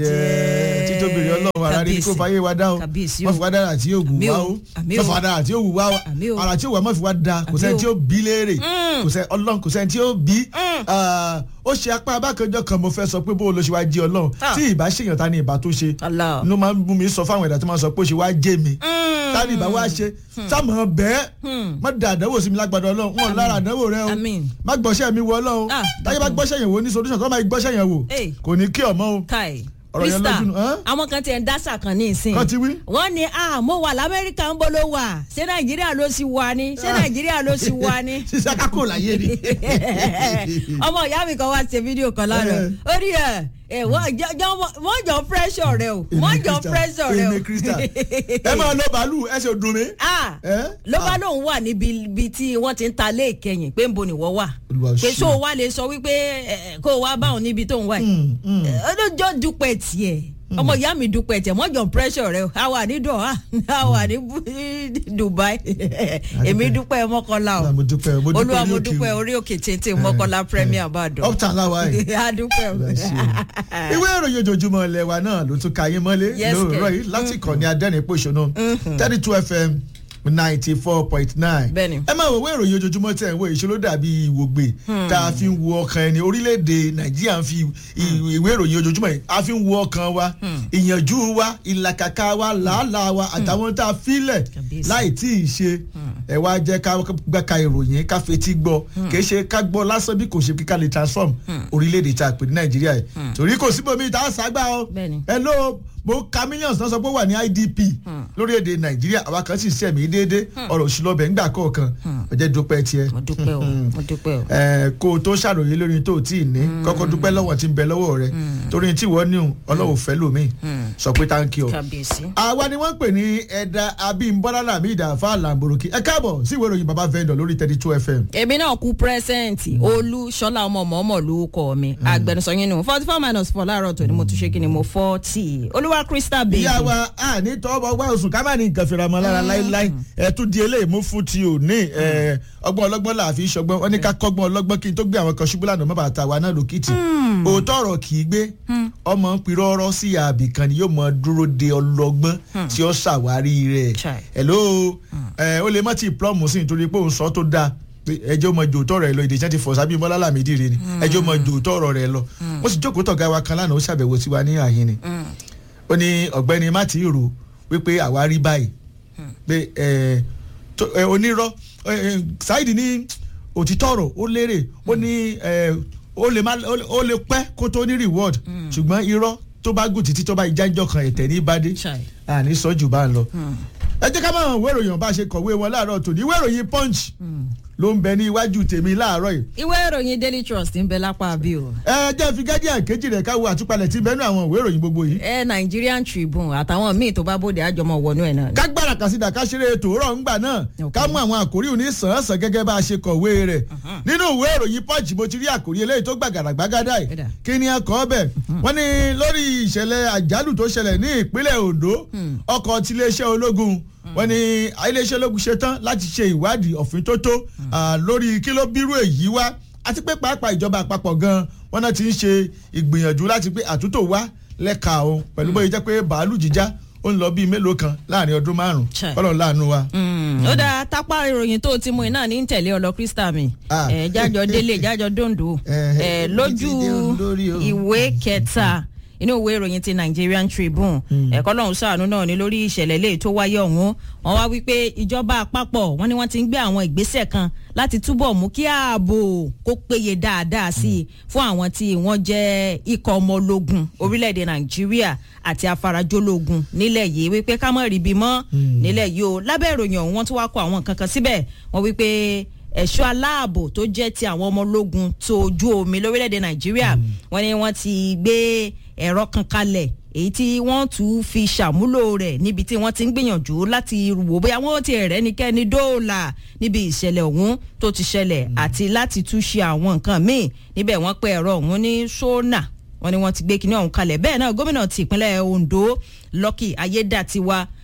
títóbi rẹ ọlọ́run ara rí kó fàyè wa dá o Kàbíyèsí o. wọ́n fi wá dára àti ògùn Àmì wá o, o àmì wọ́n o. fi wá dára àti ògùn wá o Àmì o. ara tí ògùn àmọ́ fi wá da kò Àmì sẹ́ni o. tí ó bí léèrè Mm. kò sẹ́ni ọlọ́run kò sẹ́ni tí ó bí Mm. Ah, ó ṣe apá abákanjọ kan mo fẹ́ sọ pé bó o lọ ṣe wá jẹ́ ọlọ́run Ah. tí ìbá ṣèyàn ta ni ìbá tó ṣe Allah. inú máa ń bú mi sọ fáwọn ẹ̀dá tó máa ń sọ pé ó ṣe wá jẹ́ mi ta ni ìbá wá ṣe sáàmù bẹ́ẹ̀ má da àdánwò sí mi lágbàdo ọlọ́run wọn lára àdánwò rẹ o Àmín. má gbọ́ṣẹ́ mi wọ ọlọ́run Ah, táyé bá gbọ́ṣẹ́ yẹn wò ní solution tó máa gbọ́ṣẹ́ yẹn wò Hey. kò ní kí ọmọ o kai Ọ̀rọ̀ yẹn krista lójú nù, hàn? àwọn kan tiẹ̀ ń dásà kan ní ìsìn Kàn ti wí? wọ́n ní ah mo wà lamẹ́ríkà ń bọ́ ló wà ṣé nàìjíríà ló sì wà ní ṣé nàìjíríà ló sì wà ní. ṣiṣẹ́ kákò láyé ni. ọmọ ìyá mi kan wá ṣe fídíò kan lánàá ó rí ẹ ẹ wọ́n jọ- jọ- wọ́n jọ pressure rẹ o wọ́n jọ pressure rẹ o. èmi krista ẹ máa lọ bàálù ẹ ṣe dùn mí. ah Eh? ló bá Ah. lóun wà níbi ibi tí wọ́n ti ń ta lé ìkẹyìn pé ń bo nìwọ wà Olúwa pé ṣe. so wá lè sọ wípé ẹ, kó o wá báwọn níbi tó ń wà yìí Mm, mm. ọlọ́jọ́ dúpẹ́ tiẹ̀ ọmọ ìyá mi dúpẹ́ tiẹ̀ mọ́jọ pressure rẹ o a wà ní dọ̀há a wà ní Bu- Dubai èmi dúpẹ́ mọ́kànlá o Ah, mo dúpẹ́, mo dúpẹ́ olúwa orí mo òkè dúpẹ́ o. orí òkè tètè mọ́kànlá premier Ìbàdàn uptown láwa yìí. a dúpẹ́ o. ìwé ìròyìn ojoojúmọ́ ilẹ̀ wa náà ló tún ka yín mọ́lé Yes, lóòrọ̀ kẹ̀. yìí láti ìkànnì adẹ́rìn-pọ̀ṣọ́nù thirty two fm ninety four point nine. Bẹ́ẹ̀ni. ẹ máa wo ìwé ìròyìn ojoojúmọ́ tẹ̀ ń wo ìṣòro dàbí ìwògbè tá a fi ń wo ọkàn ẹni orílẹ̀-èdè nàìjíríà ń fi ì- ìwé ìròyìn ojoojúmọ́ yìí a fi ń wo ọkàn wa ìyànjú wa ìlàkàkà wa làálàá wa àtàwọn tá a filẹ̀ Kàbíyèsí. láì tí ì ṣe ẹ wá jẹ́ ká gbẹ́ka ìròyìn ká fetí gbọ́ kì í ṣe ká gbọ́ lásán bí kò ṣe kíkà lè transform orílẹ̀-èdè tá a pè ní nàìjíríà yìí torí kò síbòmí tá a ságbá o Bẹ́ẹ̀ni. ẹ ló mo ka millions náà sọ pé ó wà ní idp lórílẹ̀‐èdè nàìjíríà àwa kan sì sẹ̀mí déédé ọ̀rọ̀ òṣìlọ́bẹ̀ ńgbà kọ̀ọ̀kan ọjọ́ dúpẹ́ tiẹ̀ mo dúpẹ́ o mo dúpẹ́ o. ẹ kó o tó ṣàròyé lórí tó o tí ì ní kọ́kọ́ dúpẹ́ lọ́wọ́ tí ń bẹ lọ́wọ́ rẹ torí tí wọ́n ní o ọlọ́wọ́ fẹ́ lómi sọ pé táǹkì o. kábíyèsí. àwa ni wọ́n ń pè ní ẹ̀dá abímbọ́lá làmì ìdàfà làǹbòròkì ẹ káàbọ̀ sí ìwé ìròyìn baba vendor lórí thirty two fm. èmi náà kú pírẹsẹ̀ǹtì olú ṣọlá ọmọ mọ̀ọ́mọ̀ ló kọ́ mi agbẹnusọ yín nù forty four minus four láàárọ̀ tó ni mo tún ṣe kí ni mo forty olúwa crystal baby. ìyá wa a ní tọ́wọ́ wá oṣù ká má ní nǹkan fìrà mọ́ lára láíláí ẹ tún di eléyìí mú fún ti ò ní ẹ, ọgbọ́n ọlọ́gbọ́n là á fi ṣọgbọ́n wọn ní ká kọ́gbọ́n ọlọ́gbọ́n kí n tó gbé àwọn kan ṣubú lánàá mọ́bà tàwa náà lókìtì òótọ́ ọ̀rọ̀ kì í gbé ọmọ ń pirọ́ ọ̀rọ̀ sí àbì kan ni yóò mọ dúró de ọlọ́gbọ́n tí ó ṣàwárí rẹ̀ Chai. hello ẹ, ó lè mọ́ ti plọ́ọ̀mù sí nítorí pé òun sọ tó dáa pé ẹjọ́ mọ jòótọ́ rẹ̀ lọ ìdíjẹ́ ti fọ̀ sábì mọ́lá làmídìí rẹ̀ ni ẹjọ́ mọ jòótọ́ ọ̀rọ̀ rẹ̀ lọ mo sì jókòó tọ̀gá wa kan lánàá ó ṣàbẹ̀wò sí wa ní àyín ni ó ní ọ̀gbẹ́ni má ti rò wípé àwa rí báyìí pé ẹ, tó- ẹ, onírọ́ ẹ, ẹ, Saidi ní òtítọ́ ọ̀rọ̀ ó lérè ó ní ẹ, ó lè má ó lè- ó lè pẹ́ kó tó ní reward ṣùgbọ́n irọ́ tó bá gùn títí tó bá ìjájọ́ kan ẹ̀tẹ̀ ní bá dé Chai. àní sọ́jù bá ń lọ. ẹ jẹ́ ká máa hàn ìwé ìròyìn bá ṣe kọ̀wé wọn láàárọ̀ tòní ìwé ìròyìn punch ló ń bẹ ní iwájú tèmi láàárọ̀ yìí ìwé ìròyìn daily trust ń bẹ lápá bí o. ẹ jẹ́ fi gádíà kejì rẹ̀ káwọ àtúpalẹ̀ tí bẹ́ẹ̀ nú àwọn ìwé ìròyìn gbogbo yìí. ẹ nigerian tribune àtàwọn míì tó bá bóde àjọmọ wọnú ẹ náà. ni. kágbára kàsídà ká ṣeré tòórọ̀ ńgbà náà Ok. ká mú àwọn àkórí òní sàn-án-sàn gẹ́gẹ́ bá a ṣe kọ̀wé rẹ̀ nínú ìwé ìròyìn punch mo ti rí àkórí eléyìí tó gbàgàrà gbàgàdà yìí Ẹ̀dà. kí ni a kọ́ bẹ̀ wọ́n ní lórí ìṣẹ̀lẹ̀ àjálù tó ṣẹlẹ̀ ní ìpínlẹ̀ Ondo ọkọ̀ tiléeṣẹ́ ológun wọ́n ní iléeṣẹ́ ológun ṣetán láti ṣe ìwádìí ọ̀fin tó tó ah, lórí kí ló bírú èyí wá àti pé pàápàá ìjọba àpapọ̀ gan wọ́n náà ti ń ṣe ìgbìyànjú láti pé àtúntò wá lẹ́ka o pẹ̀lú bóyá jẹ́ pé bàálù jíjá ó ń lọ bíi mélòó kan láàrin ọdún márùn-ún Chai. kọ́lọ̀ láàánú wa. Mm, ó dáa tápá ìròyìn tó ti mú iná ní tẹ̀lé ọlọ crystal mi Ah. ẹ jájọ délé jájọ dondo Eh, ẹ ibi lójú tí dé olórí o. ìwé kẹta inú ìwé ìròyìn ti Nigerian Tribune ẹ̀kọ́ lọ́hún ṣàánú náà ní lórí ìṣẹ̀lẹ̀ lè tó wáyé ọ̀hún wọ́n wá wípé ìjọba àpapọ̀ wọ́n ní wọ́n ti ń gbé àwọn ìgbésẹ̀ kan láti túbọ̀ mú kí ààbò kó péye dáadáa sí i fún àwọn tí wọ́n jẹ́ ikọ̀ ọmọ ológun orílẹ̀-èdè Nàìjíríà àti afarajológun nílẹ̀ yìí wípé ká mọ̀ ríbi mọ́ nílẹ̀ yìí o lábẹ́ ìròyìn ọ̀hún wọ́n tún wá kọ àwọn nǹkan kan síbẹ̀ wọ́n wípé ẹ̀ṣọ́ aláàbò tó jẹ́ ti àwọn ọmọ ológun tó ojú omi lórílẹ̀‐èdè nàìjíríà wọ́n ní wọ́n ti gbé ẹ̀rọ kan kalẹ̀ èyí tí wọ́n tún fi ṣàmúlò rẹ̀ níbi tí wọ́n ti ń gbìyànjú láti wò bóyá wọ́n ti rẹ̀ nìkẹ́ni dóòlà níbi ìṣẹ̀lẹ̀ ọ̀hún tó ti ṣẹlẹ̀ àti láti tún ṣe àwọn nǹkan míì níbẹ̀ wọ́n pe ẹ̀rọ ọ̀hún ní sónà wọ́n ní wọ́n ti gbé kinní ọ̀hún kalẹ̀ bẹ́ẹ̀ náà gómìnà ti ìpínlẹ̀ Ondo Lucky Ayédàtiwa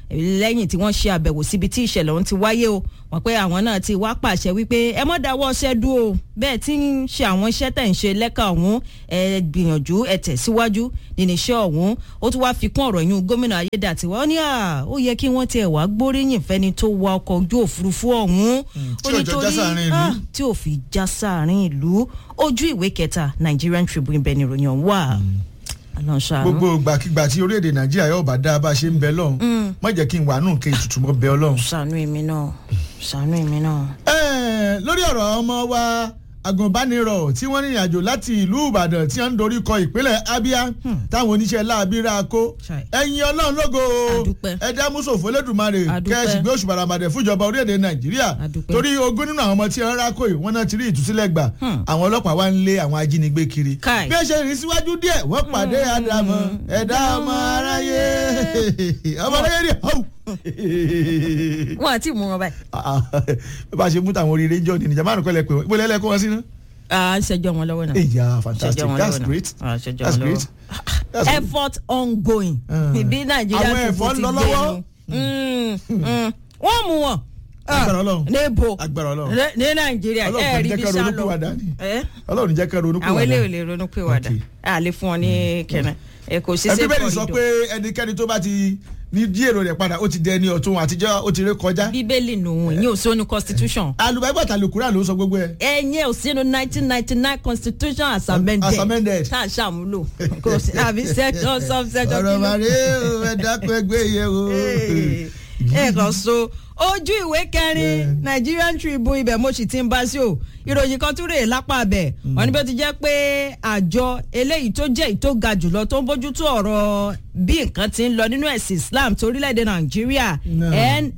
lẹ́yìn tí wọ́n ṣe àbẹ̀wò síbi tí ìṣẹ̀lẹ̀ ọ̀hún ti wáyé o wọ́n pé àwọn náà ti wá pàṣẹ wípé ẹ mọ́ dáwọ́ ọṣẹ́ dúró bẹ́ẹ̀ tí ń ṣe àwọn iṣẹ́ tẹ̀ ń ṣe lẹ́ka ọ̀hún ẹ gbìyànjú ẹ tẹ̀síwájú nínú iṣẹ́ ọ̀hún ó tún wá fi kún ọ̀rọ̀ yún gómìnà ayédàtiwa ó ní à ó yẹ kí wọ́n tiẹ̀ wá gbóríyìn fẹ́ni tó wa ọkọ̀ ojú òfurufú ọ̀hún tí ò jọ já sáàrin ìlú. tí ò fi já sáàrin ìlú ojú ìwé kẹta Nigerian Tribune bẹ́ẹ̀ ni ìròyìn ọ̀hún wà. Ọlọ́run ṣàánú. gbogbo ìgbàkigbà tí orílẹ̀-èdè nàìjíríà yóò bá dá bá a ṣe ń bẹ lọ́hùn má jẹ́ kí n wà nù kí tutù mọ́ bẹ ọlọ́run. ṣàánú èmi náà ṣàánú èmi náà. Ẹ́ẹ̀, lórí ọ̀rọ̀ ọmọ wa agùnbánirọ̀ tí wọ́n rìnrìn àjò láti ìlú ìbàdàn tí wọ́n ń dorí kọ ìpínlẹ̀ abia táwọn oníṣẹ́ láabi ra kó Ṣai. ẹ̀yin ọlọ́run lógo Adúpẹ́. ẹ̀dá mùsòfò lẹ́dùnmarè Adúpẹ́. kẹ́sì gbé oṣù bàràmàdẹ̀ fúnjọba orílẹ̀-èdè nàìjíríà Adúpẹ́. torí ogún nínú àwọn ọmọ tí wọ́n rá kó yìí wọ́n náà ti rí ìtúsílẹ̀ gbà Hmm. àwọn ọlọ́pàá wa ń lé àwọn ajínigbé kiri Kai. bí ẹ ṣe rìn síwájú díẹ̀ wọ́n pàdé àdàmọ̀ ẹ̀dá ọmọ aráyé ọmọ aráyé rí ọ̀hún wọn àti mú wọn báyìí. bá a ṣe mú tàwọn oríire jọ ní ìjàmbá àrùn kọlẹ pé wọn ìbò lẹ́lẹ́ kó wọn sí ná. à ń ṣẹjọ wọn lọ́wọ́ náà. ìyá fantastic ṣẹjọ wọn that's lọ́wọ́ náà. great à ń ṣẹjọ that's wọn great. lọ́wọ́. That's good. effort ongoing. Ah. ìbí nàìjíríà Àwọn ti ẹ̀fọ́ bó ń ti lọ gbé lọ́wọ́. nu. Mm, mm. wọ́n mú wọn. Agbára Ọlọ́run. níbo Agbára Ọlọ́run. Ní- ní nàìjíríà Ọlọ́run ẹ kò ní rí jẹ́ bí ká sá ronú lọ. pìwàdà ni. Ẹ? ọlọ́run jẹ́ ká ronú àwọn eléyìí ò pìwàdà. lè ronú pé wàdà Okay. a lè fún ọ ní kẹrẹ ẹ kò sí ẹbí safe bẹ́ẹ̀ ni sọ pé corridor. ẹnikẹ́ni tó bá ti ní dí èrò rẹ̀ padà ó ti dẹ ẹni ọ̀tún àtijọ́ ó ti ré kọjá. bíbélì nù yín ò sónú constitution. alùbáyébàtà lùkúrà ló sọ gbogbo ẹ̀. ẹ̀yin ò sínú nineteen ninety nine constitution as amended As amended. tá a ṣàmúlò kò sí àbí section subsection ọ̀rọ̀ kí ló- màrí o ẹ dákun ẹgbẹ́ yẹ o. ẹ kàn so ojú ìwé kẹrin Nigerian Tribune ibẹ̀ mo sì ti ń bá sí o ìròyìn kan tún rèé lápá abẹ wọn ní bí ó ti jẹ́ pé àjọ eléyìí tó jẹ́ èyí tó ga jùlọ tó ń bójútó ọ̀rọ̀ bí nǹkan ti ń lọ nínú ẹ̀sìn Islam torílẹ̀-èdè Nàìjíríà No.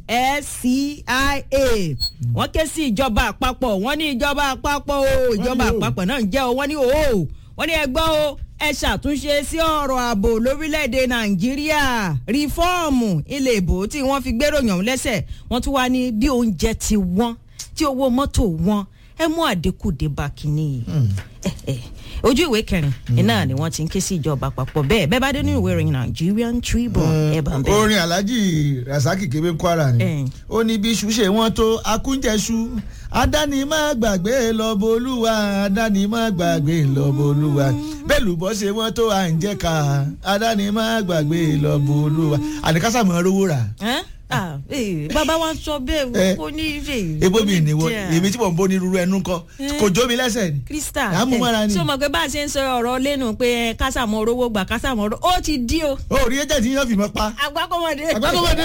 NSCIA wọ́n ké sí ìjọba àpapọ̀ wọ́n ní ìjọba àpapọ̀ o ìjọba ní o. àpapọ̀ náà ń jẹ́ o wọ́n ní o wọ́n ní ẹ gbọ́ o ẹ ṣàtúnṣe sí ọ̀rọ̀ ààbò lórílẹ̀‐èdè nàìjíríà rìfọ́ọ̀mù ilé ìbò tí wọ́n fi gbéròyìn ọ̀hún lẹ́sẹ̀ wọ́n tún wá ní bí oúnjẹ ti wọ́n tí owó mọ́tò wọ́n ẹ mú àdínkù dé bá kínní yìí Eh, eh. ojú ìwé kẹrin iná ni wọ́n ti ń ké sí ìjọba àpapọ̀ bẹ́ẹ̀ bẹ́ẹ̀ bá dé nínú ìwé ìròyìn Nigerian Tribune ẹ bá ń bẹ́ẹ̀. orin alhaji rasaki kebe kwara ni Eh. ó ní bí iṣu ṣe wọ́n tó akúnjẹṣu adáni má gbàgbé lọ́bọ̀lúwa adáni má gbàgbé lọ́bọ̀lúwa bẹ́ẹ̀ lùbọ́ ṣe wọ́n tó à ń jẹ́ ká adáni má gbàgbé lọ́bọ̀lúwa àdìkásá mọ̀ ọ́ rówó rà Ẹ́? Ah, eh, bàbá wa sọ bẹ́ẹ̀ Eh. kò ní ìfẹ́ ebo mi ìníwọ èmi tí mò ń bó ní rúru ẹnu kọ kò jó mi lẹ́sẹ̀ ni krista À ń mú mọ́ra ni. tí o mọ̀ pé bá a ṣe ń sọ ọ̀rọ̀ lẹ́nu pé kásàmọ́ orówó gbà kásàmọ́ orówó ó ti di o ó rí ẹjẹ tí yín fi mọ pa agbákọ́mọdé àgbàkọ́mọdé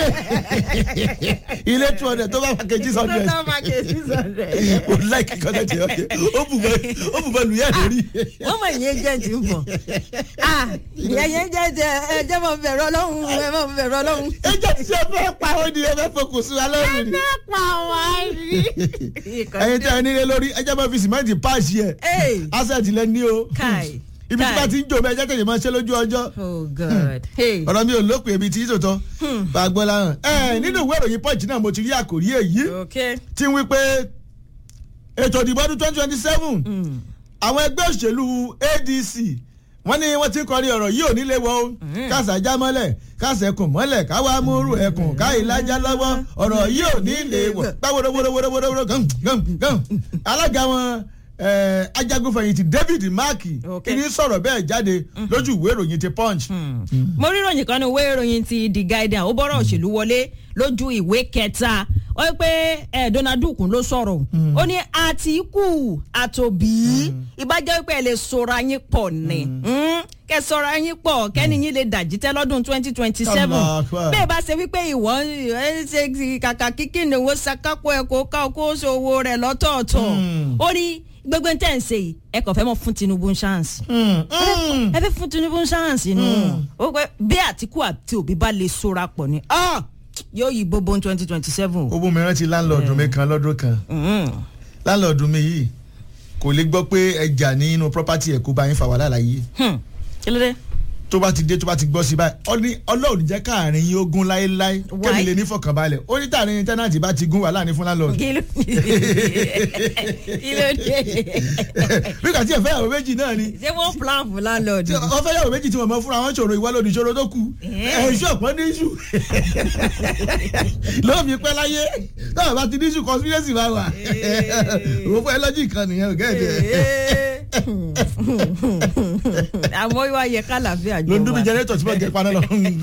ilé two hundred tó bá wà kejì hundred total market six hundred. o like kọ́tà tí ó yẹ ó bù bọ́ ó bù bọ́ lùyà lórí. wọ́n mọ̀ ìyẹn jẹ́ ti ń bọ̀ ah ìyẹn jẹ́ jẹ́ ẹ jẹ́ mọ̀ bẹ̀rù ọlọ́run ẹ mọ̀ bẹ̀rù ọlọ́run. ẹjẹ tí ṣe fẹ́ pa ó ní ẹ fẹ́ fokùn sí wa lọ́rùn ni. ẹ pa wá rí. ẹyin tí a nílé lórí ẹjẹ máa fi sìmẹ́ǹtì páàsì ẹ̀ Hey. asset lẹ ní o Kai, ibi tí Kai. bá ti ń jò bẹ́ẹ̀ jẹ́ kẹ́yìn máa ṣe lójú ọjọ́ oh god. Hey. ọ̀rọ̀ mi ò lópin ibi tí yìí tòótọ́ bá a gbọ́ láhàn. ẹ nínú ìwé ìròyìn punch náà mo ti rí àkòrí èyí okay. tí ń wí pé ètò ìdìbò ọdún twenty twenty seven Mm. àwọn ẹgbẹ́ òṣèlú adc wọ́n ní wọ́n ti ń kọrin ọ̀rọ̀ yìí ò nílé wọ́ o kásà já mọ́lẹ̀ kásà ẹkùn mọ́lẹ̀ káwá múrù ẹkùn káyì lájá lọ́wọ́ ọ̀rọ̀ yìí ò nílé wọ́ gbáwòròwòròwòròwòrò gàn gàn gàn alága wọn eh, ajagunfẹ̀yìntì david marki Okay. kí ni sọ̀rọ̀ bẹ́ẹ̀ jáde lójú ìwé ìròyìn ti punch. mo rí ìròyìn kan ní ìwé ìròyìn ti the guardian ó bọ́rọ̀ òṣèlú wọlé lójú ìwé kẹta ó yẹ pé ẹ Donald Duke ló sọ̀rọ̀ ó ní Àtìkù àtòbí ìbájẹ́ pé ẹ lè sọ̀rọ̀ yín pọ̀ ni Mm, kẹ sọ̀rọ̀ yín pọ̀ kẹ́ni yín lè dàjítẹ́ lọ́dún twenty twenty seven Allah Akbar. bẹ́ẹ̀ bá ṣe wípé ìwọ ẹ ṣe ti kàkà kíkì ní owó sakapo ẹ kó ká kó ṣòwò rẹ̀ lọ́tọ̀ọ̀tọ̀ Mm. ó ní gbogbo ń tẹ̀ ń ṣe yìí ẹ kàn fẹ́ mọ̀ fún Tinubu ń ṣáàǹsì ẹ fẹ́ fún Tinubu ń ṣáàǹsì nù ó pẹ́ bí Àtìkù àti Òbí bá lè sora pọ̀ ni ah, yóò yí gbogbo twenty twenty seven. ó bú mi rántí láńlọ́ọ̀dù mi kan lọ́dún kan láńlọ́ọ̀dù mi yìí kò lè gbọ́ pé ẹja nínú property ẹ̀ kó bá yín fa wàhálà láyé kí ló dé. tó bá ti dé tó bá ti gbọ́ sí báyìí ọ ní ọlọ́run jẹ́ káàrin yín ogun láéláé Why? kẹ́mi lè ní fọkànbalẹ̀ ó ní tààrin tẹ́nàtì bá ti gún wàhálà ní fún landlord kí ló kí ló dé bí kàtí ẹ̀fẹ́ yàwó méjì náà ni ṣé wọ́n plan fún landlord tí wọ́n fẹ́ yàwó méjì tí wọ́n mọ fúnra wọn ṣòro ìwà lòdì ìṣòro tó kù Eh. ẹ̀ṣọ́ ọ̀pọ̀ ní iṣu lóòmí pẹ́ láyé náà bá ti ní iṣu conspiracy bá wà òun fún ẹ lọ́jì kan nìyẹn ò gẹ́gẹ́ àmọ́ wá yẹ kálàfíà jọ ló ń dún bí wá. jẹnẹtọ̀ tí wọ́n gẹ paná lọ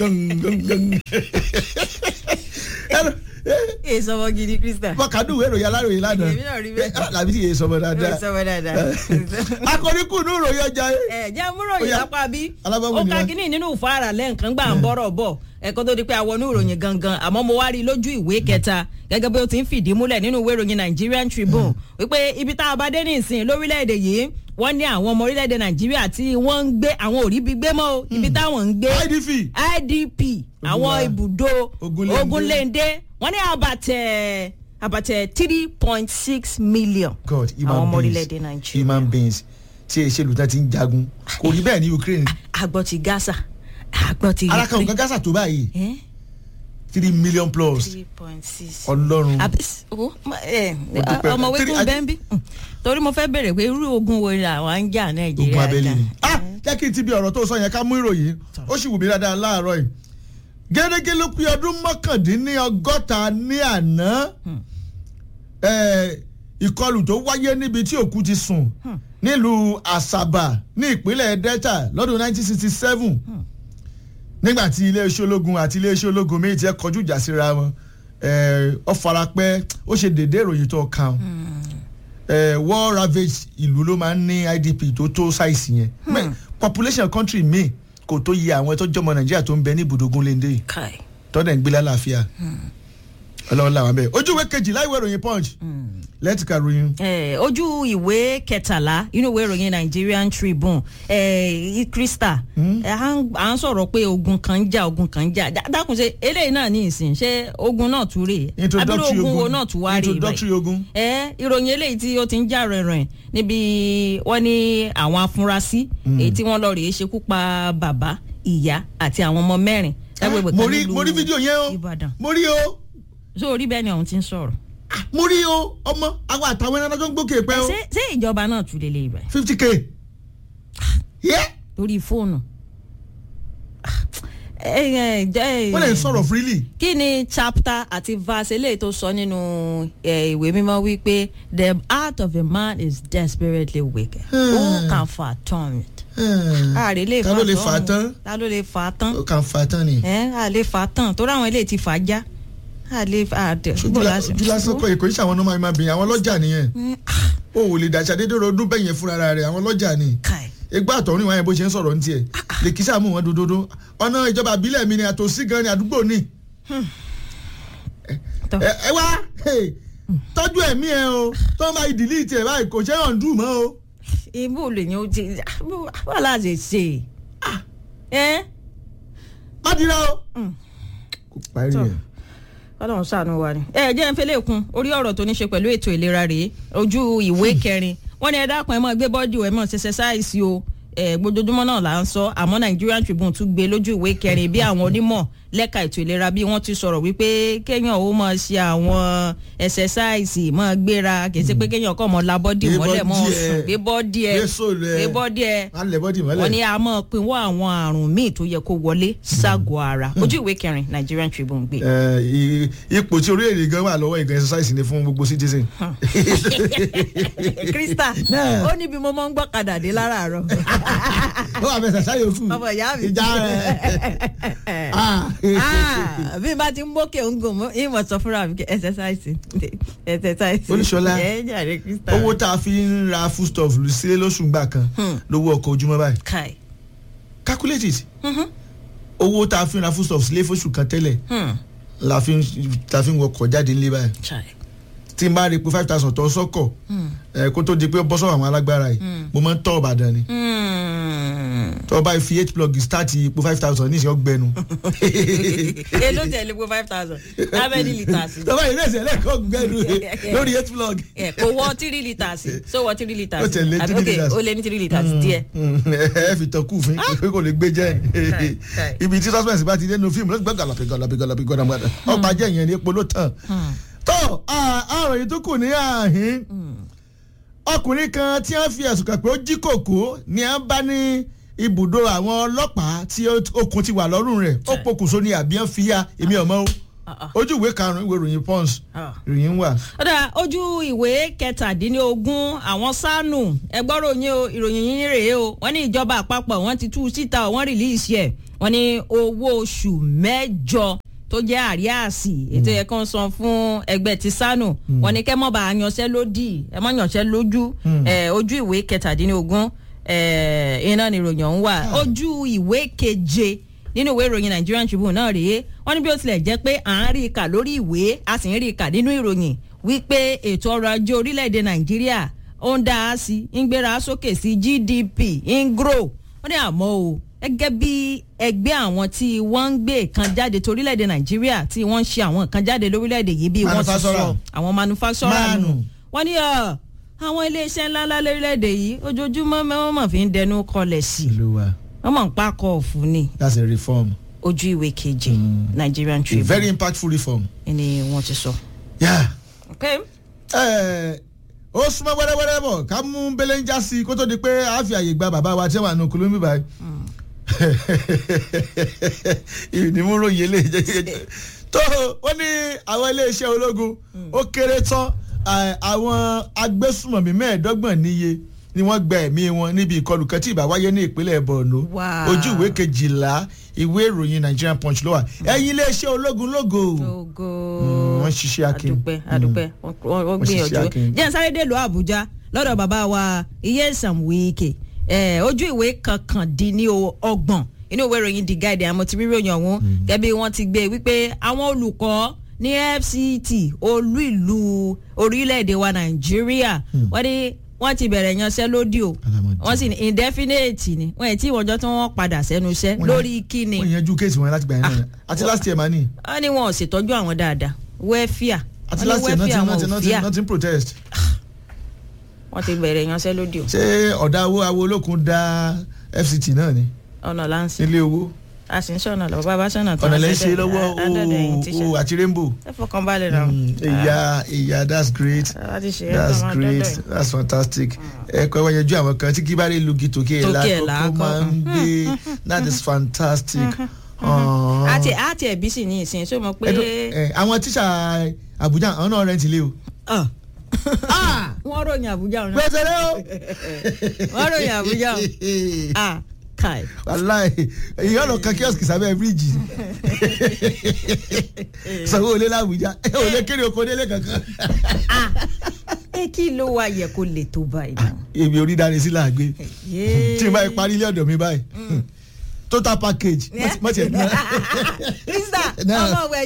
èyí sọmọ gidi krista wọ́n kà dùn ìwé ìròyìn aláròyìn lánàá Èmi náà rí bẹ́ẹ̀. Eh, làbí tí yéé sọmọ dáadáa èyí sọmọ dáadáa. akọnikù ní ìròyìn ọjà yìí. ẹ jẹ́ múròyìn Ó yá. lápá bí Alábọ́wọ́ ó ni ká wá. kínní nínú ìfáàrà lẹ́ǹkan gbà ń bọ́rọ̀ bọ̀ ẹ̀kọ́ tó di pé àwọn oníròyìn gangan àmọ́ mo wá rí i lójú ìwé kẹta gẹ́gẹ́ bí ó ti ń fìdí múlẹ̀ nínú ìwé ìròyìn Nigerian Tribune wípé ibi tá a bá dé ní ìsìn lórílẹ̀‐èdè yìí wọ́n ní àwọn ọmọ orílẹ̀‐èdè Nàìjíríà tí wọ́n ń gbé àwọn òrí bí gbé mọ́ o ibi táwọn ń gbé idf IDP àwọn Ogunla- ibùdó Ogunléndé. Ogunléndé wọ́n ní àbàtẹ̀ àbàtẹ̀ three point six million god àwọn ọmọ human orílẹ̀‐èdè beings Nàìjíríà human beings tí èsèlú tán ti ń jagun kò rí bẹ́ẹ̀ ní Ukraine àgbọ̀ ti Gaza àgbọ̀ ti alákà nǹkan gásà tó báyìí Eh? three million plus three point six. ọlọ́run Àbí- o, ma- ẹ, dúpẹ́. ọmọwé Three- kún bẹ́ẹ̀ bí torí mo fẹ́ bèrè pé irú ogun wo ni àwọn ń jà Nàìjíríà ogun abẹ́lé jà? ni. ah jẹ́ kí n ti bí ọ̀rọ̀ tó sọ yẹn ká mú ìròyìn ó sì wù mí dáadáa láàárọ̀ yìí gẹ́gẹ́ ló pé ọdún mọ́kàndínlọ́gọ́ta ní àná eh, ìkọlù tó wáyé níbi tí òkú ti sùn nílùú Àsàbà ní ìpínlẹ̀ Delta lọ́dún 1967 nígbà tí iléeṣẹ́ ológun àti iléeṣẹ́ ológun méjì ti ẹ̀ kọjú ìjà síra wọn eh, ó farapẹ́ ó ṣe dédé ìròyìn tó kàn eh, war ravage ìlú ló máa ń ní IDP tó tó ṣáìsì yẹn Mẹ́- population country mi kò tó yẹ àwọn tó jọmọ Nàìjíríà tó ń bẹ ní ibùdókun léndé yìí Kai. tọ́dẹ̀ ń gbé lálàáfíà ọlọ́run làwọn bẹ́ẹ̀ ojú ìwé kejìlá ìwé ìròyìn punch lẹ́tìkà ròyìn Eh, ojú ìwé kẹtàlá inú ìwé ìròyìn Nigerian Tribune eh, Krista eh, à ń- à ń sọ̀rọ̀ pé ogun kan ń jà ogun kan ń jà Dá- dákun ṣe eléyìí náà ní ìsìn ṣé ogun náà tún rèé abirú introductory ogun wo ogun náà tún wá rèé báyìí introductory ogun ẹ ìròyìn eléyìí tí ó ti ń jà rìnrìn níbi wọ́n ní àwọn afurasí èyí tí wọ́n lọ rèé ṣekú pa bàbá ìyá àti àwọn ọmọ mẹ́rin lágbègbè mo kan rí nílùú mo rí fídíò yẹn o Ìbàdàn mo rí o so orí bẹ́ẹ̀ ni àwọn ti ń sọ̀rọ̀ Ah, mo rí o ọmọ àwọn àtàwọn ẹran tó ń gbókè pẹ́ o ṣé ṣé ìjọba náà tún lélẹ̀ ibà fifty k yẹ lórí fóònù ẹ ẹ jẹ́ wọ́n lè sọ̀rọ̀ freely kí ni chapter àti verse eléyìí tó sọ nínú eh, ìwé mímọ́ wípé the heart of a man is desperately wicked who can fathom it. ààrẹ lè ta ló lè fà á tán ta ló lè fà á tán ó kàn fà á tán ni ẹ à lè fà á tán torí àwọn eléyìí ti fà á já à lè fà á dẹ. ojú lásán kọ èkó iṣẹ́ àwọn ọmọ máa bìyàn àwọn lọ́jà nìyẹn o ò lè dàṣà dédé ọdún bẹ́yẹn fúnra rẹ̀ àwọn lọ́jà ni Kai. egbá àtọ̀rìn wáyé bó ṣe ń sọ̀rọ̀ ní tiẹ̀ lè kí sáà mú wọn dododo ọ̀nà ìjọba àbílẹ̀ mi ni àtòsí gan ni àdúgbò ni Tọ́. ẹ ẹ wá hey, tọ́jú ẹ̀mí ẹ o tó ń bá ìdílé tiẹ̀ báyìí kò ṣe é hàn dùn mọ́ o. ibo lè ní o ti wà láti ṣe ẹ má dira o. Mm. kò parí Tọ́. ẹ̀. ọlọ́run ṣàánú wa ni. ẹ jẹ́ ń fẹ́lẹ́ kun orí ọ̀rọ̀ tó ní ṣe pẹ̀lú ètò ìlera rèé ojú ìwé kẹrin wọ́n ní ẹ dákun ẹ mọ̀ gbé bọ́dì ẹ mọ̀ ṣẹṣẹ sáìsì o ẹ gbójoojúmọ́ náà là ń sọ àmọ́ Nigerian Tribune tún gbé lójú ìwé kẹrin bí àwọn onímọ̀ lẹ́ka ètò ìlera bí wọ́n ti sọ̀rọ̀ wípé kéèyàn ó mọ̀ ṣe àwọn ẹsẹsáìsì mọ̀ gbéra kì í ṣe pé kéèyàn kọ́ mọ̀ la bọ́dì Gbé mọ́lẹ̀ mọ́ bọ́dì ẹ. sùn gbé bọ́dì ẹ Gbé sóòlù ẹ. gbé bọ́dì ẹ má lẹ̀ bọ́dì mọ́lẹ̀. wọ́n ní a mọ̀ pinwọ́ àwọn àrùn míì tó yẹ kó wọlé ságọ́ ara ojú ìwé kẹrin Nigerian Tribune gbé. Ẹ, i- ipò tí orílẹ̀-èdè gan wà lọ́wọ́ ìgan exercise ni fún gbogbo citizen. Krista Náà. ó níbi mo máa ń gbọ́kadà dé láràárọ̀ ó wà fẹsẹ̀ sáyé òkú. ọmọ ìyá mi. ìjà rẹ̀. Ah. Ah, bí n bá ti ń mókè ń gùn mọ́ ìmọ̀ sọ fúnra mi kí exercise exercise. Olúṣọlá, ẹ jàre Krista. owó tá a fi ń ra foodstuff lù sílé lóṣù gbà kan lówó ọkọ̀ ojúmọ́ báyìí kai. calculate it owó tá a fi ń ra foodstuff sílé fóṣù kan tẹ́lẹ̀ Hmm, la fi ń ta fi ń wọkọ̀ jáde nílé báyìí chai. tí n bá rí i pé five thousand tó sọ́kọ̀ ẹ kó tó di pé bọ́ sọ́wọ́ àwọn alágbára yìí mo máa ń tọ́ Ìbàdàn ni Hmm, tó o bá fi eight plug start ipò five thousand ní ìṣe ọgbẹnu. èló tẹ̀lé po five thousand how many litres tó o bá ìrẹsì ẹlẹ́kọ̀ọ́ gbẹnu lórí eight plug. ẹ kò wọ three litres so wọ three litres Ó tẹ̀lé Àbí, three okay, litres. ó lé ní three litres díẹ̀ ẹ fi tán kú fún pé kò lè gbé jẹ́ Kai, kai. ibi tí suspense bá ti dé nínú fíìmù lọ́sibẹ́ gàlàpì gàlàpì gàlàpì gàlàpì ọ̀pá jẹ́ ìyẹn ní epo ló tàn. tó àròyìn tó kù ní àhín ọkùnrin kan tí wọ́n fi ẹ̀sùn kàn pé ó jí kòkó ni wọ́n bá ní ibùdó àwọn ọlọ́pàá tí ó- okùn ti wà lọ́rùn rẹ̀ ó pokùnso ní àbí wọ́n fi ya èmi ọmọ o Ah, ah. ojú ìwé karùn-ún ìwé ìròyìn pons Ah. ìròyìn wà. ọ̀dà ojú ìwé kẹtàdínlógún àwọn sánù ẹgbọ́rò yín o ìròyìn yín rèé o wọ́n ní ìjọba àpapọ̀ wọ́n ti tú síta o, wọ́n rìlíìsì ẹ̀ wọ́n ní owó oṣù mẹ́jọ tó jẹ́ àríàsì ètò yẹ kán san fún ẹgbẹ́ ti sánù wọ́n ní kẹ́ mọ́ bá a yanṣẹ́ lódì ẹ mọ́ yanṣẹ́ lójú ẹ̀, ojú ìwé kẹtàdínlógún ẹ̀, iná ni ìròyìn ọ̀hún wà ojú ìwé keje nínú ìwé ìròyìn Nigerian Tribune náà rèé wọ́n ní bí ó tilẹ̀ jẹ́ pé à ń rí i kà lórí ìwé a sì ń rí i kà nínú ìròyìn wípé ètò ọrọ̀ ajé orílẹ̀-èdè Nàìjíríà ó ń dá a sí ń gbéra sókè sí GDP ń grow wọ́n ní àmọ́ o gẹ́gẹ́ bí ẹgbẹ́ àwọn tí wọ́n ń gbé nǹkan jáde torílẹ̀-èdè Nàìjíríà tí wọ́n ń ṣe àwọn nǹkan jáde lórílẹ̀-èdè yìí bí wọ́n ti sọ Manufacturer. àwọn manufacturer nù Máànù. wọ́n ní ọ àwọn iléeṣẹ́ ńláńlá lórílẹ̀-èdè yìí ojoojúmọ́ wọ́n mọ̀ fi ń dẹnu kọlẹ̀ sí i ìlú wa wọ́n mọ̀ ń pákọ̀ ọ̀fun ni that's a reform ojú ìwé keje Nigerian a Tribune very impactful reform. ni wọ́n ti sọ. Yeah. Okay. Ẹ, ó súnmọ́ wẹ́rẹ́wẹ́rẹ́ bọ̀ ká mú belenja sí i kó tó di pé a fi àyè gba bàbá wa tí wọ́n wà nù kúlómi báyìí. ìdìmúrò yìí lè jẹ́ tó wọ́n ní àwọn iléeṣẹ́ ológun ó kéré tán à, àwọn agbésùmọ̀mí mẹ́ẹ̀ẹ́dọ́gbọ̀n níye ni wọ́n gba ẹ̀mí wọn níbi ìkọlù kan tí ìbá wáyé ní ìpínlẹ̀ Borno Wow. ojú ìwé kejìlá ìwé ìròyìn Nigerian Punch ló wà ẹ̀yin iléeṣẹ́ ológun lógo ogo Mm, wọ́n ṣiṣẹ́ akin. adúpẹ́ adúpẹ́ wọ́n wọ́n Wọ́n ṣiṣẹ́ gbìyànjú akin. jẹ́ n sáré dèlú Àbújá lọ́dọ̀ bàbá wa Iyesan Wike eh, ojú ìwé kankandínlọ́gbọ̀n inú ìwé ìròyìn The Guardian àmọ́ ti rí ìròyìn ọ̀hún gẹ́gẹ́ bí wọ́n ti gbé wípé àwọn olùkọ́ ní FCT olú ìlú orílẹ̀-èdè wa Nàìjíríà wọ́n ní wọ́n ti bẹ̀rẹ̀ yanṣẹ́lódì o Alamọ̀dé. wọ́n sì ní indefinite ni wọ́n ẹ̀ tí ìwọ̀njọ́ tí wọ́n padà sẹ́nu iṣẹ́ Wọ́n lórí kíni wọ́n yanjú kéèsì wọn láti gbà yẹn náà àti last year mani wọ́n ní wọn ò ṣètọ́jú àwọn dáadáa wẹ́fíà àti wọ́n ní last year wẹ́fíà nothing wọn nothing ò nothing fíà nothing protest. wọ́n ti bẹ̀rẹ̀ yanṣẹ́lódì o ṣé ọ̀dà owó awo olókun dá FCT náà ni ọ̀nà láǹsì nílé owó a sì ń ṣọ̀nà lọ bàbá ṣọ̀nà tó ọ̀nà lẹ́ ń ṣe lọ́wọ́ adọ́dọ̀ ẹ̀yìn o tíṣà o àti rainbow. ẹ fọkàn balẹ̀ náà Mm, ìyá ìyá that's great a ti ṣe é that's tó máa great dọ́dọ̀ ẹ̀. that's fantastic ẹ kọ́ wọ́n yanjú àwọn kan tí kí bá rí lugi tòkè ẹ̀ Tòkè ẹ̀ lákòókò lákọ̀. máa ń gbé that is fantastic. Aww. àti àti ẹ̀bí sì ní ìsìn ṣó mọ̀ pé Ẹ̀dùn, ẹ̀, àwọn tíṣà Àbújá àwọn náà rẹ̀ ń tilé o. Ah, wọ́n ròyìn Àbújá ọ̀nà pẹ̀sẹ̀rẹ̀ o. wọ́n ròyìn Àbújá o ah kai wàláì èyàn lọ kan kíọ́sìkì sábẹ́ bíríìjì sanwó olé làbújá olé kéré oko délé kankan. ẹ kí ló wá yẹ kó lè tó báyìí náà. èmi orí dáre sí là gbé Yéé. tí n bá parí ilé ọ̀dọ̀ mi báyìí total package mọ̀tì ẹ̀ náà. Krista Náà. ọmọ ọwọ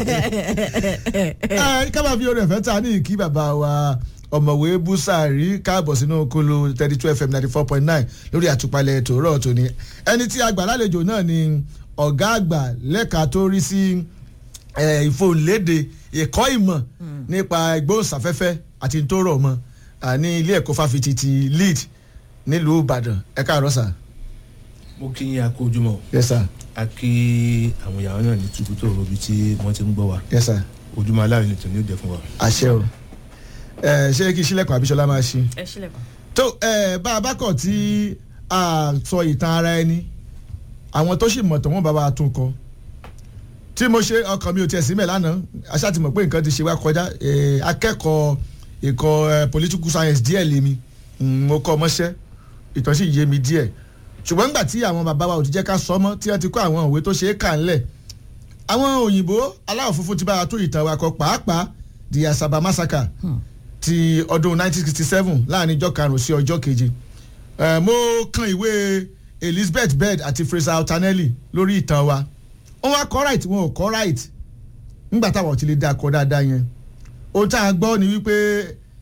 ẹyẹ. ká máa fi orin ẹ̀fẹ́ ta ní ìkí bàbá wa ọ̀mọ̀wé búsàárì káàbọ̀ sínú kolo thirty two fm ninety four point nine lórí àtúpalẹ̀ tòórọ̀ tòní ẹni tí a gbà lálejò náà ni ọ̀gá àgbà lẹ́ka tó rí sí eh, ìfòǹlédè ẹ̀kọ́ ìmọ̀ nípa ìgbóhùnsáfẹ́fẹ́ àti tó rọ̀ mọ́ ah, ní ilé ẹ̀kọ́ fáfitì ti lead nílùú ìbàdàn ẹ káàárọ̀ sà mo kí yín akó ojúmọ́ yes sir a kí àwọn ìyàwó náà ní tuntun tó robi tí wọ́n ti ń gbọ́ wa yes sir ojúmọ́ aláàrin nìkan ní òde fún wa. àṣẹ o ẹ ṣé kí sílẹ̀kùn àbíṣọlá máa ṣe. ẹ sílẹ̀kùn. tó ẹ bá a bá kọ̀ tí a sọ ìtàn ara ẹni àwọn tó sì mọ̀ tó wọ́n bá wa tún kọ tí mo ṣe ọkàn mi ò tiẹ̀ síbẹ̀ lánàá aṣá ti mọ̀ pé nǹkan ti ṣe wá kọjá ẹ, akẹ́kọ̀ọ́ ẹ̀kọ́ ẹ, political science díẹ̀ lèmi Mm, mo kọ́ ọmọṣẹ́ ìtàn sì yé mi díẹ̀ ṣùgbọ́n nígbà tí àwọn bàbá wa ò ti jẹ́ ká sọ mọ́ tí wọ́n ti kọ́ àwọn òwe tó ṣe é kà ńlẹ̀ àwọn òyìnbó aláwọ̀ funfun ti bá wa tó ìtàn wa kọ pàápàá the Asaba massacre ti ọdún 1967 láàrin ọjọ́ karùn-ún sí ọjọ́ keje Eh, mo kan ìwé Elizabeth Bed àti Fraser Altanelli lórí ìtàn wa wọ́n wá kọ́ right wọn ò kọ́ right nígbà táwọn ò ti lè dá akọ dáadáa yẹn ohun tá a gbọ́ ni wípé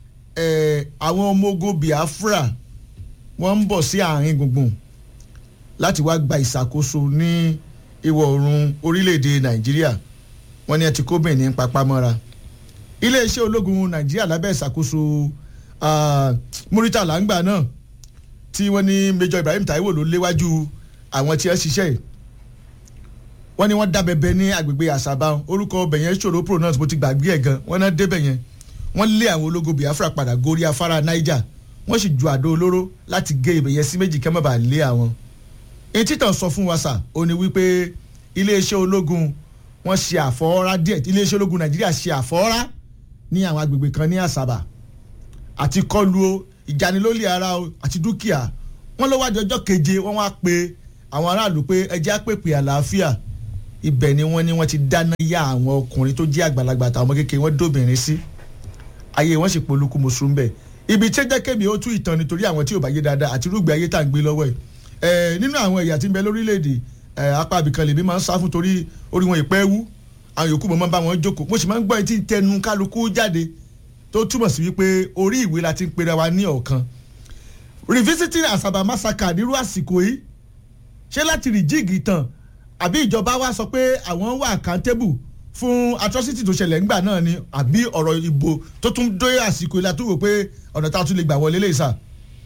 eh, àwọn ọmọ ogun Biafra wọ́n ń bọ̀ sí àárín gbùngbùn láti wá gba ìṣàkóso ní ìwọ̀ oòrùn orílẹ̀-èdè nàìjíríà wọ́n ní ẹ ti kó benin papámọ́ra iléeṣẹ́ ológun nàìjíríà lábẹ́ ìṣàkóso ah, muritala ńgbà náà tí wọ́n ní major ibrahim taiwo ló léwájú àwọn tí ẹ ṣiṣẹ́ yìí wọ́n ní wọ́n dábẹ́bẹ́ ní agbègbè àṣàbá orúkọ ọbẹ̀ yẹn ṣòro pronounce mo ti gbàgbé ẹ̀ gan wọ́n náà débẹ̀ yẹn wọ́n lé àwọn ológun biafra padà gorí afárá niger wọ́n sì ju àdó olóró láti gé ibẹ̀ yẹn sí méjì kẹ́ mọ́ bá lé àwọn. èyí títàn sọ fún wa sà ó ní wípé iléeṣẹ́ ológun wọ́n ṣe àfọwọ́rá díẹ̀ iléeṣẹ́ ológun nàìjíríà ṣe àfọwọ́rá ní àwọn agbègbè kan ní àṣàbà àti kọlu o ìjanilólè ara o àti dúkìá wọ́n ló wájú ọjọ́ keje wọ́n wá pe àwọn aráàlú pé ẹjẹ́ àpèpè àlàáfíà ibẹ̀ ni wọ́n ní wọ́n ti dáná yá àwọn ọkùnrin tó jẹ́ àgbàlagbà àtàwọn ọmọ kékeré wọ́n dóbìnrin sí ayé wọn sì polúkú mùsùlùm bẹ́ẹ̀ ibi tí jẹ́ kémi ó tú ìtàn nítorí àwọn tí ò bá yé dáadáa àti irúgbìn ayé tá à ń gbé lọ́wọ́ ẹ̀ ẹ̀ nínú àwọn ẹ̀yà tí ń bẹ lórílẹ̀‐èdè ẹ̀ apá abìkan lèmi máa ń sá fún torí orí wọn ìpẹ́ wú àwọn yòókù mọ̀ máa ń bá wọn jókòó mo sì máa ń gbọ́ etí tẹnu kálukú jáde tó túmọ̀ sí wípé orí ìwé la ti ń pera wa ní ọ̀kan revisiting asaba massacre nírú àsìkò yìí ṣé láti rìjíìgì tàn àbí ìjọba wa sọ pé àwọn wà accountable fún atrocity tó ṣẹlẹ̀ ńgbà náà ni àbí ọ̀rọ̀ ìbò tó tún dé àsìkò ìlà tó wò pé ọ̀nà tá a tún lè gbà wọlé lè sà.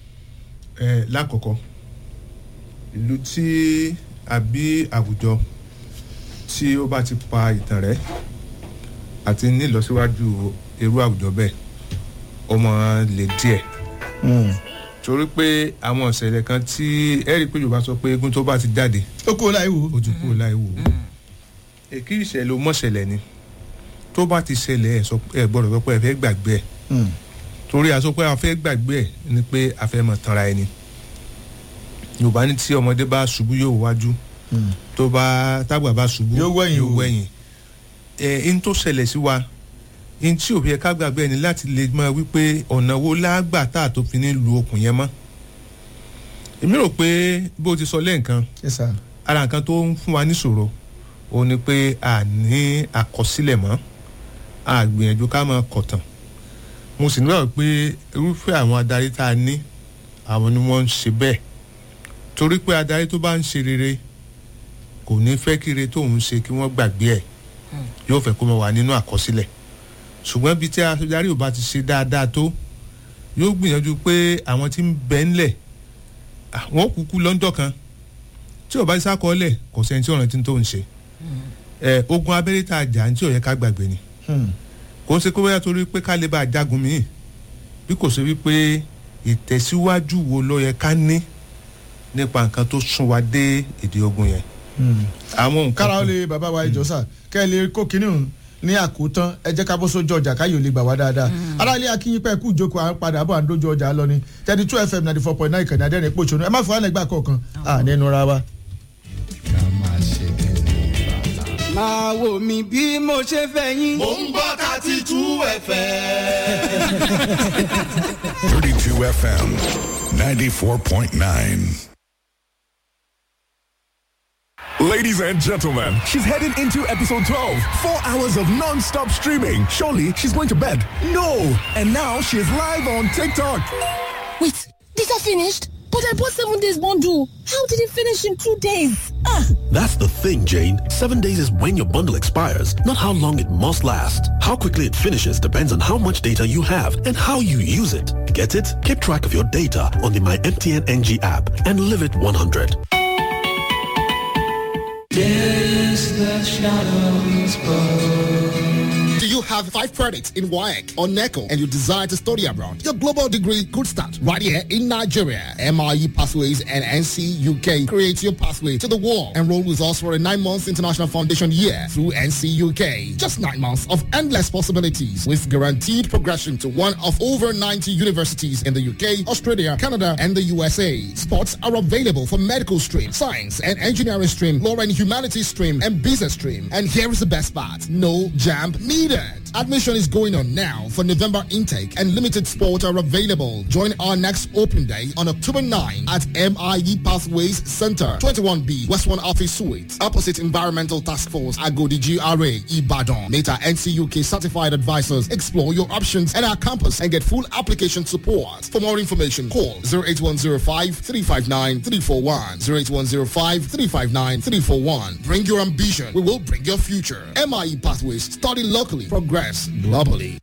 ẹ lákọ̀ọ́kọ́ ìlú tí àbí àwùjọ tí ó bá ti pa ìtàn rẹ̀ àti nílọsíwájú irú àwùjọ bẹ́ẹ̀ ọmọ lè díẹ̀ torí pé àwọn ìṣẹ̀lẹ̀ kan tí ẹ rí i pé yorùbá sọ pé eégún tó bá ti jáde ó kúrò láì wò. ojú kúrò láì wò ó èkí ìṣẹ̀lẹ̀ ó mọ̀ṣẹ̀lẹ̀ ni tó bá ti ṣẹlẹ̀ ẹ̀ sọ ẹ gbọ́dọ̀ sọ pé ẹ fẹ́ gbàgbé ẹ̀ torí a sọ pé a fẹ́ gbàgbé ẹ̀ ni pé a fẹ́ mọ̀ tanra ẹni yorùbá ní tí ọmọdé bá ṣubú yóò wájú tó bá tágbà bá ṣubú Yóò wẹ̀yìn yóò wò. wẹ̀yìn ẹ̀ ń tó ṣẹlẹ̀ sí wa ń tí òbí ẹ̀ ká gbàgbé ẹni láti lè mọ wípé ọ̀nà wo lágbà tá a tó fi ní lu okùn yẹn mọ́ èmi rò pé bó ti sọ lẹ́ǹkan Yes, sir. ara nǹkan tó ń fún wa níṣòro ó ní pé a ní àkọsílẹ̀ mọ́ a gbìyànjú ká máa kọ̀tàn mo sì nígbà pé irúfẹ́ àwọn adarí tá a ní àwọn ni wọ́n ń ṣe bẹ́ẹ̀ torí pé adarí tó bá ń ṣe rere kò ní fẹ́ kí ire tóun ṣe kí wọ́n gbàgbé ẹ̀ yóò fẹ́ kó máa wà nínú àkọsílẹ̀ ṣùgbọ́n bí tí adarí ò bá ti ṣe dáadáa tó yóò gbìyànjú pé àwọn tí ń bẹ ńlẹ̀ àwọn kúkú lọ́ńdọ̀ kan tí ò bá ti sákọọ́lẹ̀ kò sẹ́ni tí ọ̀ràn tí ń tó ń ṣe ẹ ogun abẹ́rẹ́ tá a jà ní tí ò yẹ ká gbàgbé ni Hmm. kò ń ṣe kó bóyá torí pé ká lè bá a jagun míì bí kò ṣe wípé ìtẹ̀síwájú wo ló yẹ ká ní nípa nǹkan tó sún wa dé ìdí ogun yẹn Hmm. àwọn nǹkan kára ó lè bàbá wa ìjọ sà kẹ́ ẹ lè kó kínní hùn ní àkótán ẹ jẹ́ ká bó sójú ọjà káyọ̀ lè gbà wá dáadáa aráàlú akínyìn pẹ́ kú ìjókòó à ń padà bọ̀ à ń dójú ọjà lọ ni thirty two fm ninety four point nine ìkànnì adẹ́rìn pòṣónú ẹ má fọwọ́ lẹ́gbàá kọ̀ọ̀kan à nínú ra wa. máa wò mí bí mo ṣe fẹ́ yín. Mo ń gbọ́ thirty two ẹ̀fẹ̀. 32 FM 94.9. Ladies and gentlemen, she's heading into episode 12. Four hours of non stop streaming. Surely she's going to bed. No! And now she's live on TikTok. Wait, these are finished? But I bought seven days bundle. How did it finish in two days? Ah, That's the thing, Jane. Seven days is when your bundle expires, not how long it must last. How quickly it finishes depends on how much data you have and how you use it. Get it? Keep track of your data on the My MTN NG app and live it 100. Do you have five credits in WAEC or NECO and you desire to study abroad? Your global degree could start right here in Nigeria. MRE Pathways and NC UK create your pathway to the world. Enroll with us for a nine months international foundation year through NC UK. Just nine months of endless possibilities with guaranteed progression to one of over 90 universities in the UK, Australia, Canada, and the USA. Spots are available for medical stream, science and engineering stream, law and humanities stream, and business stream. And here is the best part. No jam needed. Booklet. Admission is going on now for November intake and limited spots are available. Join our next open day on October 9 at MIE Pathways Center, 21B, West 1 Office Suite, opposite Environmental Task Force, Agodi GRA, Ibadan. Meta NCUK certified advisors explore your options at our campus and get full application support. For more information, call 08105 359 341. 08105 359 341. Bring your ambition. We will bring your future. MIE Pathways. Study locally. Progress globally.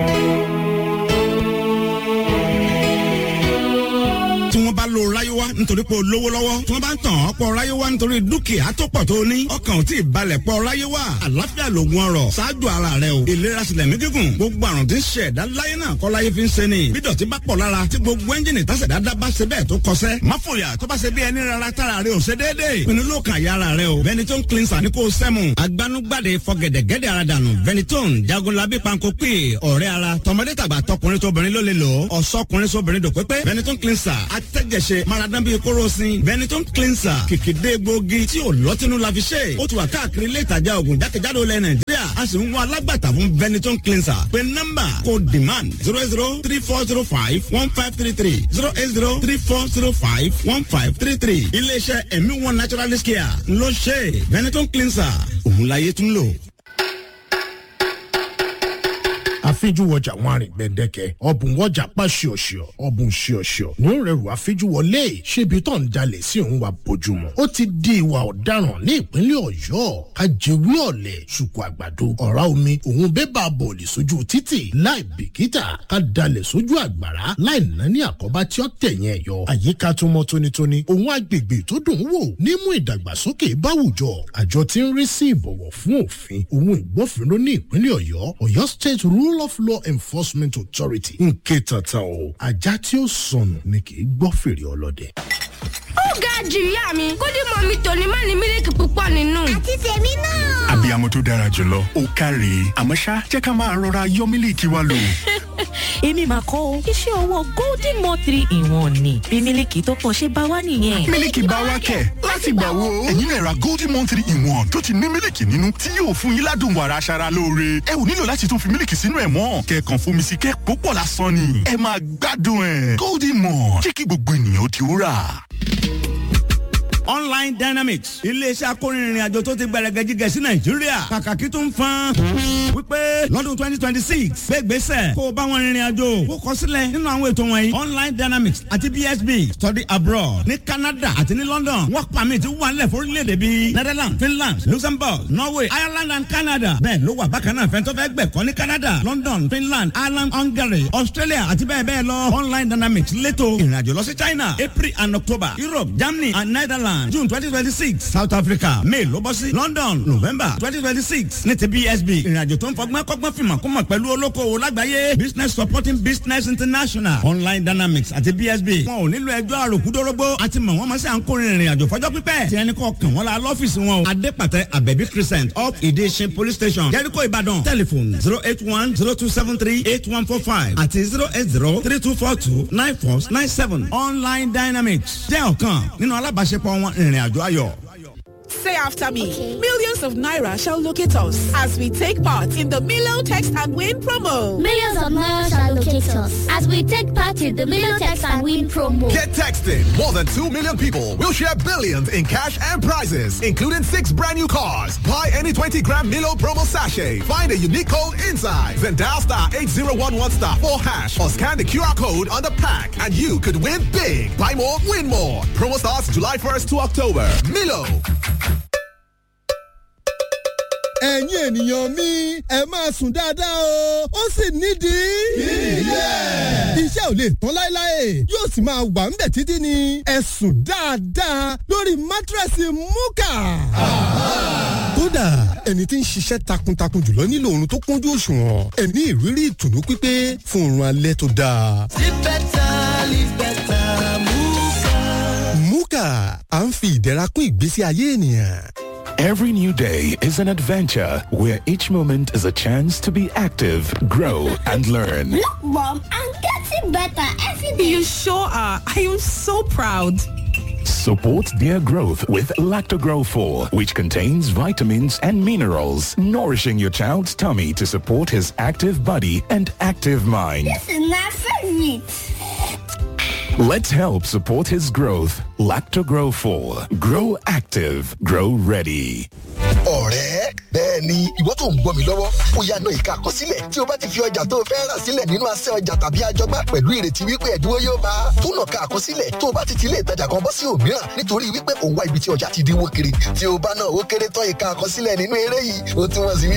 tí wọ́n bá lo ráyéwá nítorí pé o lówó lọ́wọ́ tí wọ́n bá ń tàn ọ́ pọ̀ ráyéwá nítorí dúkìá tó pọ̀ tó ní ọkàn ò tí ì balẹ̀ pọ̀ ráyéwá àlàáfíà lògùn ọrọ̀ ṣáájú ara rẹ o ìlera sílẹ̀ mí gígùn gbogbo àrùn tí ń ṣe ẹ̀dá láyé náà kọ́ láyé fi ń ṣe ni bí dọ̀tí bá pọ̀ lára tí gbogbo ẹ́ńjìnì tásẹ̀ dáadáa bá ṣe bẹ́ẹ̀ tó kọsẹ́ má fòyà tó bá ṣe bí ẹni rárá tára rẹ ò ṣe déédéé pinnu ló kàn yára rẹ o Benetton cleanser ni kò sẹ́mu agbanugbade fọgẹ̀dẹ̀gẹ̀dẹ̀ ara dànù Benetton jagunlabi panko pè ọ̀rẹ́ ara tọmọdé tàgbà tọkùnrin tóbìnrin ló lè lò ó ọ̀sọ́kùnrin sóbìnrin dòpépé Benetton cleanser atẹ́jẹsẹ maradan bíi kórosín Benetton cleanser kìkìdé gbòógì tí ò lọ́tínú la fi ṣe ó ti wà káàkiri ilé ìtajà oògùn jákèjádò ilẹ̀ Nàìjíríà a sì ń wá alágbàtà fún Benetton cleanser pé nọ́mbà kò demand zero zero three four zero five one five three three zero eight zero three four zero five one five three three iléeṣẹ́ ẹ̀mí one naturalist care ló ṣe Benetton cleanser òun láyé tún lò àfijúwọjà wọn àrìn gbẹdẹkẹ ọbùn wọjà pa ṣíọṣíọ ọbùn ṣíọṣíọ ní ó rẹrù àfijúwọlé ṣébi tó ń jalè sí òun wa bójúmu ó ti di ìwà ọ̀daràn ní ìpínlẹ̀ Ọ̀yọ́ kájẹwé ọ̀lẹ̀ ṣùkú àgbàdo ọ̀rá omi òun bébà bọ̀ọ̀lì sójú títì láì bìkítà ká dalẹ̀ sójú àgbàrá láì ná ní àkọ́bá tí ó tẹ̀yìn ẹ̀ yọ àyíká tó mọ́ tónítóní òun agbègbè tó dùn ún wò nímú ìdàgbàsókè báwùjọ àjọ tí ń rí sí ìbọ̀wọ̀ fún òfin òun ìgbófinró ní ìpínlẹ̀ Ọ̀yọ́ Ọ̀yọ́ State Rule of Law Enforcement Authority ń ké tata o ajá tí ó sọnù ni kì í gbọ́ fèrè ọlọ́dẹ. ó ga jù ìyá mi kó dé mọ mi tòní má ní mílíkì púpọ̀ nínú. àti tèmi náà. abiyamọ tó dára jùlọ ó káre àmọ́ ṣá jẹ́ ká máa rọra yọ mílíkì wa lò. èmi mà kọ́ o iṣẹ́ ọwọ́ golden mo three in one ni bí mílíkì tó pọ̀ ṣe bá wá nìyẹn. mílíkì bá wá kẹ̀ láti gbà wo. ẹ̀yin náà ra golden mo three in one tó ti ní mílíkì nínú tí yóò fún yín ládùn wàrà aṣara lóore. ẹ ò nílò láti tún fi mílíkì sínú ẹ̀ mọ́ kẹ̀kàn fomi sí kẹ́ púpọ̀ lásán ni. ẹ máa gbádùn ẹ̀ golden mo jẹ́ kí gbogbo ènìyàn ó ti rà online dynamics iléeṣẹ́ akórinrin àjò tó ti gbẹrẹgẹjigẹ sí nàìjíríà kàkàkí tó ń fan wípé lọ́dún twenty twenty six gbégbèsè kó o bá wọn rìnrìn àjò kó kọ sílẹ̀ nínú àwọn ètò wọ̀nyí online dynamics àti bsb study abroad ní canada àti ní london work permit wà nílẹ̀ fórílẹ̀-èdè bíi netherlands finland luxembourg norway ireland and canada bẹ́ẹ̀ ló wà bákan náà fẹ́ntọ́ fẹ́ gbẹ̀kọ́ ní canada london finland ireland hungary australia àti bẹ́ẹ̀ bẹ́ẹ̀ lọ online dynamics létò ìrìnàjò lọ sí china april and october europe germany and netherlands Ireland June twenty twenty six South Africa May ló bọ́ sí London November twenty twenty six ní ti BSB ìrìnàjò tó ń fọgbọ́n kọ́gbọ́n fìmọ̀ kó mọ̀ pẹ̀lú olókoòwò lágbàáyé Business Supporting Business International Online Dynamics àti BSB wọn ò nílò ẹjọ́ àròkúdórógbó àti mọ̀ wọ́n mọ̀ sí à ń kórè ìrìnàjò fọjọ́ pípẹ́ tí ẹni kọ́ kàn wọ́n la lọ́fíìsì wọn o Adépàtẹ Abẹ́bí Crescent up Ìdíṣin Police Station Jericho Ìbàdàn telephone zero eight one zero two seven three eight one four five àti zero eight zero three two four two nine four nine seven Online Dynamics jẹ́ ọ̀kan nínú alábàáṣepọ̀ wọn ìrìn àjò ayọ̀. Say after me. Millions of Naira shall locate us as we take part in the Milo Text and Win promo. Millions of Naira shall locate us as we take part in the Milo Text and Win promo. Get texting. More than 2 million people will share billions in cash and prizes, including six brand new cars. Buy any 20 gram Milo promo sachet. Find a unique code inside. Then dial star 8011 star 4 hash or scan the QR code on the pack and you could win big. Buy more, win more. Promo starts July 1st to October. Milo. ẹ̀yin ènìyàn mi ẹ máa sùn dáadáa o ó sì nídìí. Ilé. iṣẹ́ ò lè tán láéláé yóò sì máa wà ńbẹ̀ títí ni ẹ sùn dáadáa lórí mátírẹ́sì múkà. kódà ẹni tí ń ṣiṣẹ́ takuntakun jùlọ nílò oorun tó kúnjú òṣùwọ̀n ẹ ní ìrírí ìtùnú pípé fún oorun alẹ́ tó dáa. Live better, live better, Muka. múkà à ń fi ìdẹ̀ra kún ìgbésí ayé ènìyàn. Every new day is an adventure where each moment is a chance to be active, grow, and learn. Look, Mom, I'm getting better every day. You sure are. I am so proud. Support their growth with Lactogrow 4, which contains vitamins and minerals, nourishing your child's tummy to support his active body and active mind. This is my favorite. Let's help support his growth. Lactogrow 4. Grow active. Grow ready. ọ̀rẹ́ bẹ́ẹ̀ ni ìwọ tó ń gbọ́ mi lọ́wọ́ ó yá náà ìka àkọsílẹ̀ tí o bá ti fi ọjà tó o fẹ́ rà sílẹ̀ nínú asẹ́ ọjà tàbí àjọgbá pẹ̀lú ìrètí wípé ẹ̀dínwó yóò máa túnà ká àkọsílẹ̀ tó o bá ti ti ilé ìtajà kan bọ́ sí òmíràn nítorí wípé òun wá ibi tí ọjà ti dínwó kiri tí o bá náà ó kéré tán ìka àkọsílẹ̀ nínú eré yìí ó túmọ̀ sí